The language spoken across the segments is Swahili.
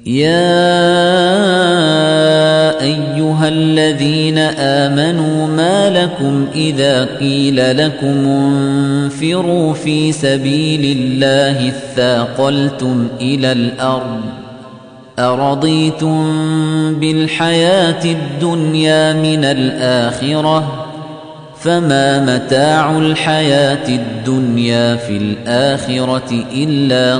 يا ايها الذين امنوا ما لكم اذا قيل لكم انفروا في سبيل الله اثاقلتم الى الارض ارضيتم بالحياه الدنيا من الاخره فما متاع الحياه الدنيا في الاخره الا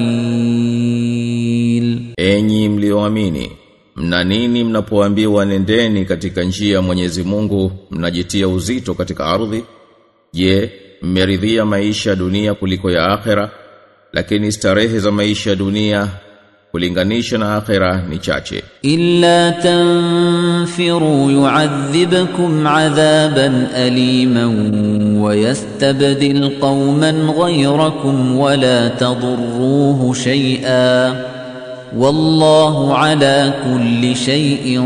قليل Enyi mlioamini, mna nini mnapoambiwa nendeni katika njia ya Mwenyezi Mungu, mnajitia uzito katika ardhi? Je, mmeridhia maisha ya dunia kuliko ya akhera? Lakini starehe za maisha ya dunia kulinganisha na akhera ni chache. إلا تنفروا يعذبكم عذابا أليما ويستبدل قوما غيركم ولا تضروه شيئا والله على كل شيء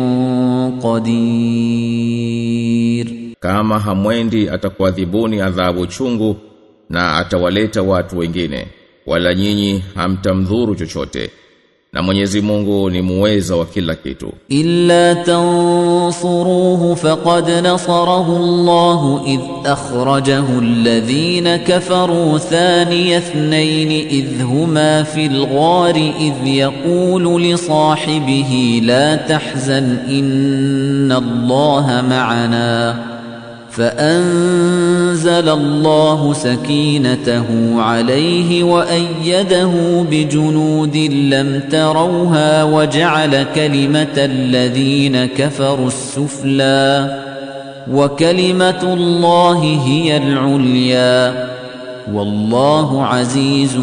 قدير Kama hamwendi atakuadhibuni adhabu chungu na atawaleta watu wengine, wala nyinyi hamtamdhuru chochote. Na Mwenyezi Mungu ni muweza wa kila kitu. إلا تنصروه فقد نصره الله إذ أخرجه الذين كفروا ثاني اثنين إذ هما في الغار إذ يقول لصاحبه لا تحزن إن الله معنا فأنزل الله سكينته عليه وأيده بجنود لم تروها وجعل كلمة الذين كفروا السفلى وكلمة الله هي العليا والله عزيز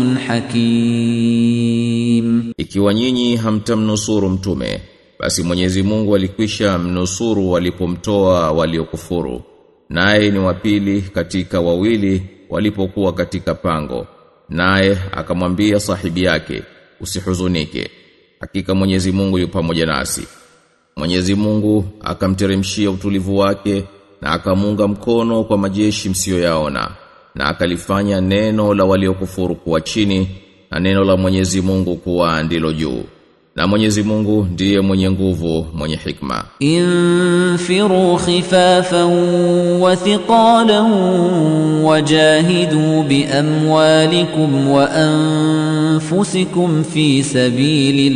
حكيم Ikiwa nyinyi hamtamnusuru mtume, basi Mwenyezi Mungu alikwisha mnusuru walipomtoa waliokufuru. Naye ni wapili katika wawili walipokuwa katika pango. Naye akamwambia sahibi yake, usihuzunike. Hakika Mwenyezi Mungu yu pamoja nasi. Mwenyezi Mungu akamteremshia utulivu wake na akamunga mkono kwa majeshi msiyoyaona na akalifanya neno la waliokufuru kuwa chini na neno la Mwenyezi Mungu kuwa ndilo juu. Na Mwenyezi Mungu ndiye mwenye nguvu, mwenye hikma. انفروا خفافا وثقالا وجاهدوا باموالكم وانفسكم في سبيل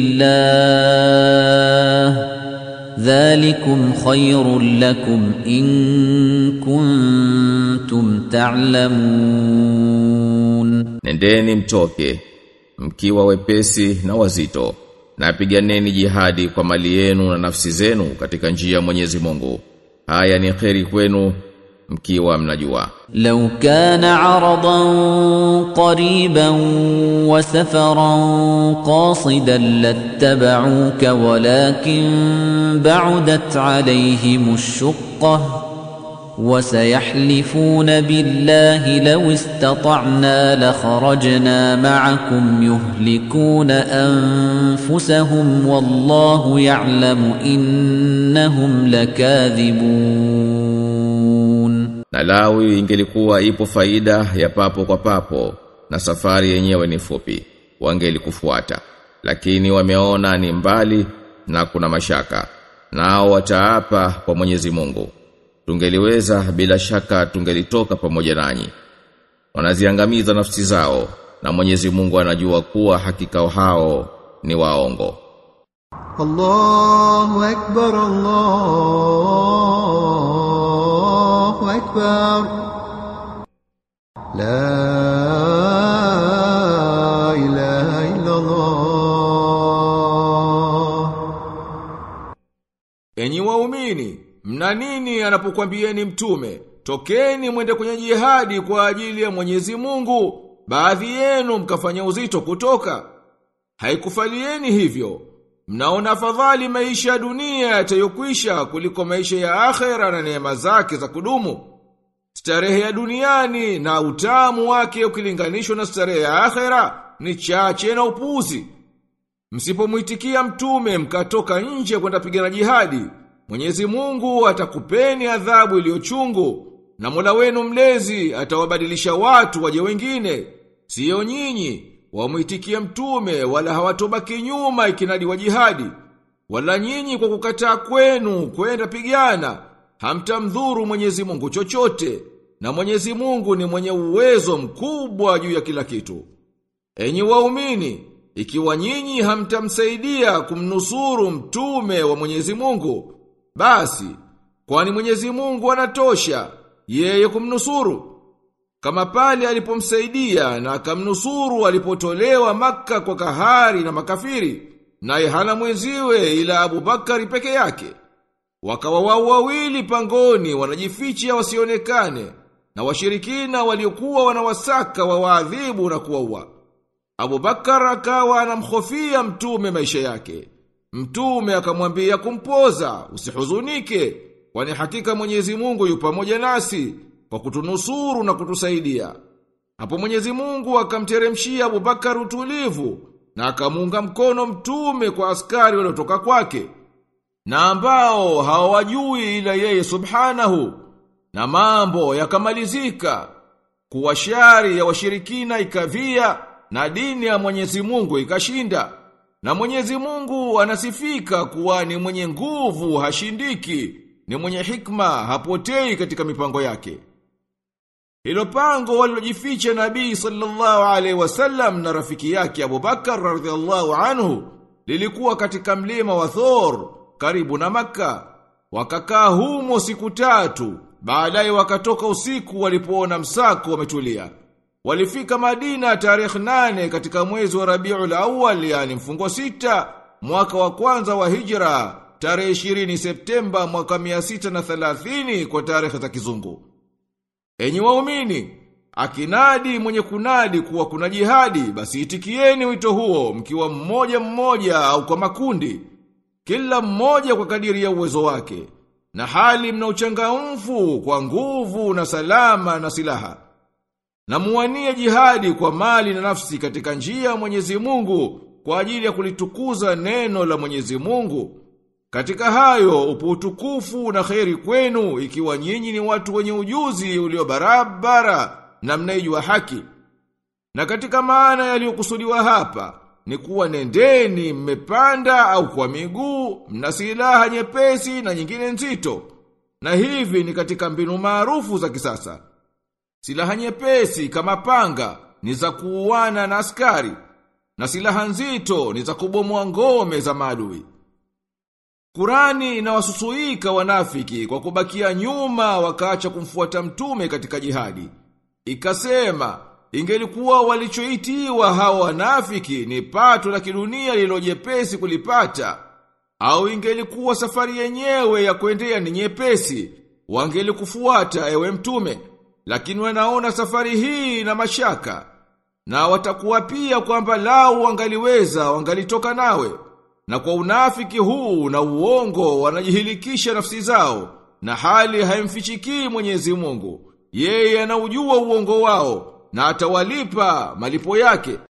الله ذلكم خير لكم ان كنتم تعلمون Nendeni mtoke mkiwa wepesi na wazito na piganeni jihadi kwa mali yenu na nafsi zenu katika njia ya Mwenyezi Mungu. Haya ni kheri kwenu mkiwa mnajua. لو كان عرضا قريبا وسفرا قاصدا لاتبعوك ولكن بعدت عليهم الشقه وسيحلفون بالله لو استطعنا لخرجنا معكم يهلكون انفسهم والله يعلم انهم لكاذبون Na lawi ingelikuwa ipo faida ya papo kwa papo na safari yenyewe ni fupi, wangelikufuata. Lakini wameona ni mbali na kuna mashaka. Nao wataapa kwa Mwenyezi Mungu. Tungeliweza bila shaka tungelitoka pamoja nanyi. Wanaziangamiza nafsi zao na Mwenyezi Mungu anajua kuwa hakika hao ni waongo. الله أكبر الله أكبر لا إله إلا الله Enyi waumini, mna nini anapokuambieni mtume? Tokeni mwende kwenye jihadi kwa ajili ya Mwenyezi Mungu. Baadhi yenu mkafanya uzito kutoka. Haikufalieni hivyo. Mnaona afadhali maisha ya dunia yatayokwisha kuliko maisha ya akhera na neema zake za kudumu. Starehe ya duniani na utamu wake ukilinganishwa na starehe ya akhera ni chache na upuzi. Msipomwitikia mtume mkatoka nje kwenda pigana jihadi, Mwenyezi Mungu atakupeni adhabu iliyochungu na Mola wenu mlezi atawabadilisha watu waje wengine, sio nyinyi, wamwitikia mtume wala hawatobaki nyuma ikinadi wa jihadi wala nyinyi kwa kukataa kwenu kwenda pigana hamtamdhuru Mwenyezi Mungu chochote na Mwenyezi Mungu ni mwenye uwezo mkubwa juu ya kila kitu enyi waumini ikiwa nyinyi hamtamsaidia kumnusuru mtume wa Mwenyezi Mungu basi kwani Mwenyezi Mungu anatosha yeye kumnusuru kama pale alipomsaidia na akamnusuru alipotolewa maka kwa kahari na makafiri naye hana mwenziwe ila Abubakari peke yake wakawa wao wawili pangoni wanajificha wasionekane na washirikina waliokuwa wanawasaka wawaadhibu na kuwaua Abubakar akawa anamhofia mtume maisha yake mtume akamwambia kumpoza usihuzunike kwani hakika Mwenyezi Mungu yu pamoja nasi kwa kutunusuru na kutusaidia. Hapo Mwenyezi Mungu akamteremshia Abubakar utulivu na akamuunga mkono mtume kwa askari waliotoka kwake na ambao hawajui ila yeye subhanahu na mambo yakamalizika kuwa shari ya washirikina ikavia na dini ya Mwenyezi Mungu ikashinda na Mwenyezi Mungu anasifika kuwa ni mwenye nguvu hashindiki ni mwenye hikma hapotei katika mipango yake hilo pango walilojificha Nabii sallallahu alaihi wasallam na rafiki yake Abubakar radhiallahu anhu lilikuwa katika mlima wa Thor karibu na Makka. Wakakaa humo siku tatu, baadaye wakatoka usiku walipoona msako wametulia. Walifika Madina tarehe nane katika mwezi wa Rabiul Awwal yani mfungo sita mwaka wa kwanza wa Hijra tarehe 20 Septemba mwaka 630 kwa tarehe za kizungu. Enyi waumini, akinadi mwenye kunadi kuwa kuna jihadi, basi itikieni wito huo mkiwa mmoja mmoja au kwa makundi, kila mmoja kwa kadiri ya uwezo wake, na hali mna uchangamfu kwa nguvu na salama na silaha. Na muwanie jihadi kwa mali na nafsi katika njia ya Mwenyezi Mungu kwa ajili ya kulitukuza neno la Mwenyezi Mungu. Katika hayo upo utukufu na kheri kwenu ikiwa nyinyi ni watu wenye ujuzi ulio barabara na mnaijua haki. Na katika maana yaliyokusudiwa hapa ni kuwa nendeni mmepanda au kwa miguu, mna silaha nyepesi na nyingine nzito. Na hivi ni katika mbinu maarufu za kisasa. Silaha nyepesi kama panga ni za kuuana na askari, na silaha nzito ni za kubomoa ngome za maadui. Kurani inawasusuika wanafiki kwa kubakia nyuma wakaacha kumfuata mtume katika jihadi. Ikasema, ingelikuwa walichoitiwa hawa wanafiki ni pato la kidunia lililojepesi kulipata, au ingelikuwa safari yenyewe ya kuendea ni nyepesi, wangelikufuata ewe mtume, lakini wanaona safari hii na mashaka, na watakuwa pia kwamba lau wangaliweza wangalitoka nawe. Na kwa unafiki huu na uongo wanajihilikisha nafsi zao na hali haimfichikii Mwenyezi Mungu. Yeye anaujua uongo wao na atawalipa malipo yake.